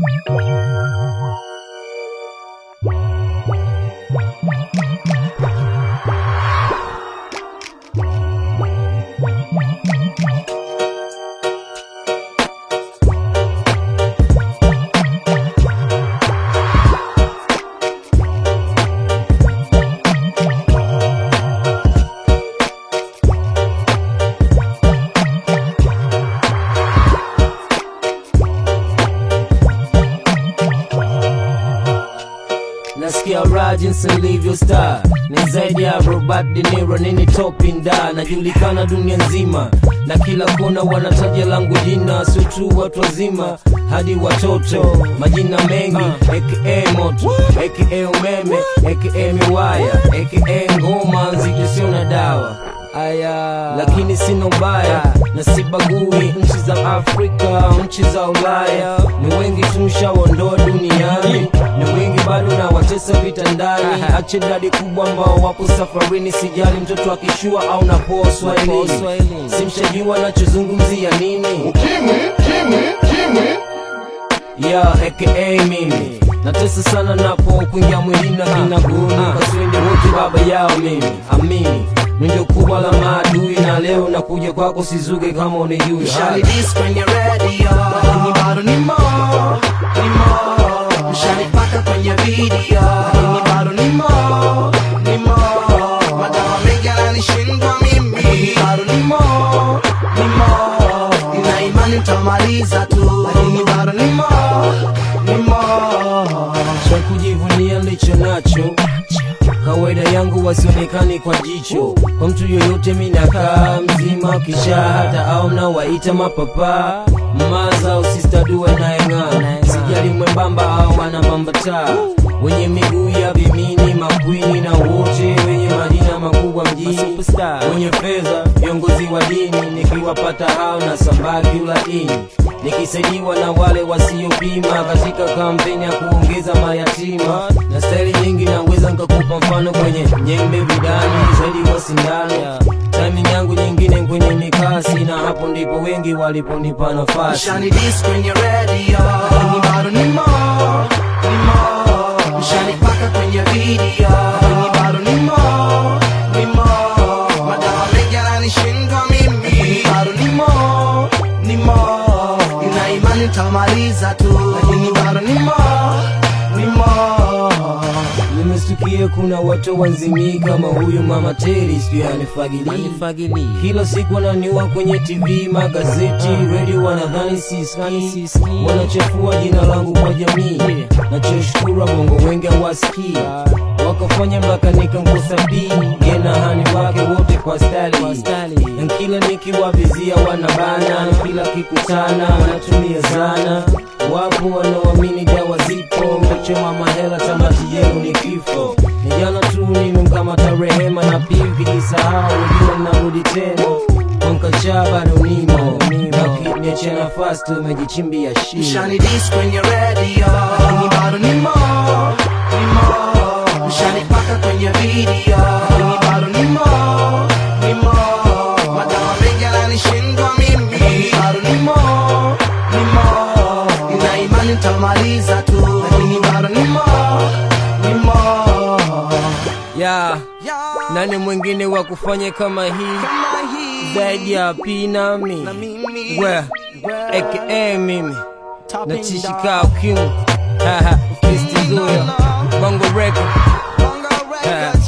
nasikia raha jinsi nilivyo star ni zaidi ya Robert De Niro nini topinda najulikana dunia nzima na kila kona wanataja langu jina sio tu watu wazima hadi watoto majina mengi aka moto aka umeme aka miwaya aka ngoma nzito sio na dawa aya lakini sina ubaya na sibagui nchi za afrika nchi za ulaya ni wengi tumshaondoa duniani ni wengi bado na watesa vitandani ache dadi kubwa ambao wapo safarini sijali mtoto akishua au napoa swahilini simshajua nachozungumzia nini Kimwi, kimwi, kimwi. ya aka mimi natesa sana napo kuingia mwilini na kinaguni kaswende wote baba yao mimi amini ndio kubwa la maadui na leo nakuja kwako sizuge kama unijui Shali dis kwenye radio Lakini bado ni mo, ni mo Shali paka kwenye video Lakini bado ni mo, ni mo Madawa mengi yananishindwa mimi Lakini bado ni mo, ni mo Nina imani nitamaliza tu Lakini bado ni mo, ni mo cha kujivunia nilicho nacho kawaida yangu wasionekani kwa jicho kwa mtu yoyote minakaa mzima kisha hata au mnawaita mapapa maza au sistaduwe naeng'aa sijali mwembamba au wanabambataa wenye miguu ya vimini makwini na wote wenye majina makubwa mjini wenye fedha viongozi wa dini nikiwapata hao na sambaki ulaini nikisaidiwa na wale wasiopima katika kampeni ya kuongeza mayatima na staili nyingi naweza nikakupa mfano kwenye nyembe vidani zaidi wa sindano timing yangu nyingine kwenye mikasi na hapo ndipo wengi waliponipa nafasi Shani dis kwenye radio Lakini bado ni mo, ni mo Shani paka kwenye video Lakini bado ni mo, ni mo Madawa mengi yananishindwa mimi Lakini bado ni mo, ni mo Nina imani nitamaliza tu Lakini bado ni mo, ni mo nimestukia kuna watu wanzimii kama huyu mama teri sijui anifagilii kila siku wananiua kwenye tv magazeti redio wanadhani siski wanachafua jina langu kwa jamii nachoshukuru bongo wengi hawasikii wakafanya mpaka nikamkosa bii yena hani wake wote kwa stali na kila nikiwavizia wanabana kila kikutana wanatumia zana wapo wanaoamini dawa zipo mtachoma mahela tamati yenu ni kifo ni jana tu nimemkamata rehema na pia ukijisahau ujua mnarudi tena kwankachaa bado nimo nakiniachia nafasi tumejichimbia shimo Shani dis kwenye radio Lakini bado ni mo, ni mo Shani paka kwenye video Lakini bado ni mo, ni mo Madawa mengi yananishindwa mimi Lakini bado ni mo, ni mo Nina imani nitamaliza tu Lakini bado ni mo, ni mo ya nani mwingine wa kufanya kama hii zaidi ya pinami we aka mimi nachishika ukimu kristizuya bongo record Bongo Records